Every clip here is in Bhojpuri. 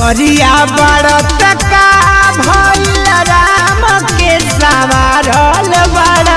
करिया बड़त का भइल राम के सवारल बड़ा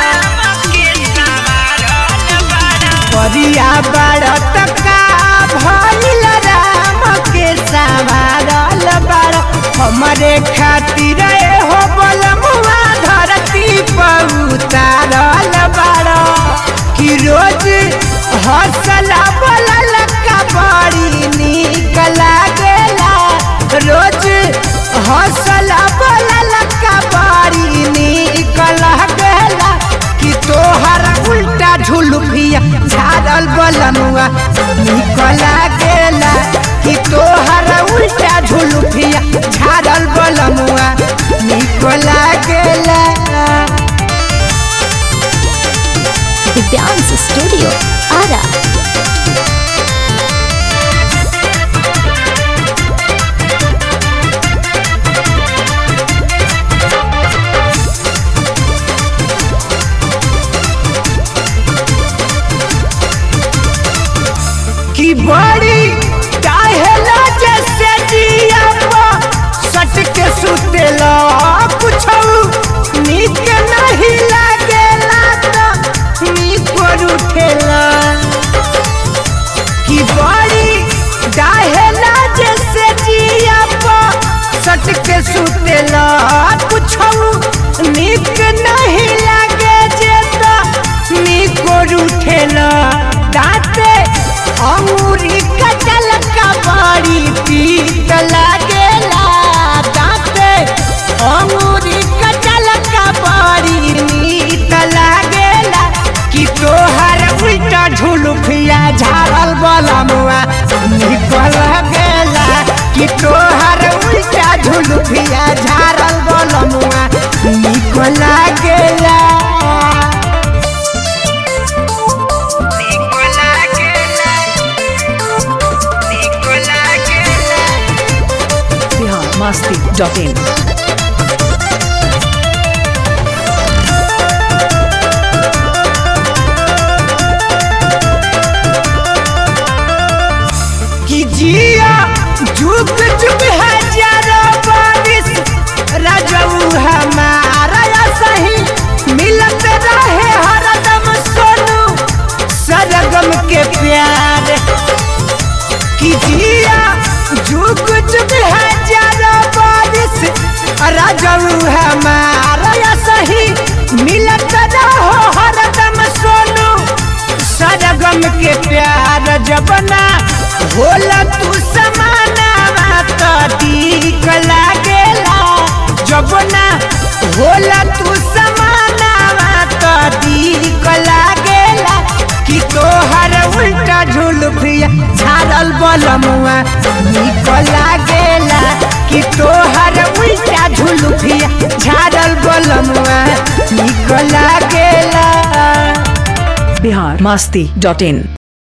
करिया बड़त का भइल राम के सवारल बड़ा हमरे खातिर हो बलमुआ धरती पर उतारल बड़ा कि रोज हौसला बोलल का बड़ी निक लागेला रोज हौसला बोलल का बड़ी निक लागेला कि तोहर उल्टा झुलुफिया झाड़ल बलमुआ निक लागेला कि तोहर उल्टा झुलुफिया झाड़ल बलमुआ निक लागेला दिव्यांश स्टूडियो आरा कि बड़ी काहेला जैसे दिया सट के सुतेला कुछ नीक नहीं लागेला तो नीक पर उठेला कि बड़ी काहेला जैसे दिया सट के सुतेला कुछ नीक नहीं लागे जे तो नीक पर उठेला दाँते अंगूरी कटल का बड़ी पीत लागेला दाँते अंगूरी कटल का बड़ी नीत लागेला कि तोहर उल्टा झुलुफिया झाड़ल बलमुआ निक लागेला कि तोहर उल्टा झुलुफिया झाड़ल बलमुआ निक लागेला बिहार मस्ती डॉट इन कि जिया झुक झुक हजारों बारिश रजऊ हमारा या सही मिलत रहे हरदम सोनू सरगम के प्यार कि जिया झुक झुक हजारों बारिश रजऊ हमारा या सही मिलत रहो हरदम सोनू सरगम के प्यार जबना होला तू समाना तो ठीक लागेला जबना होला तू समाना तो ठीक लागेला कि तोहर उल्टा झुलफिया झाड़ल बलमुआ निक लागेला कि तोहर उल्टा झुलफिया झाड़ल बलमुआ निक लागेला बिहार मस्ती डॉट इन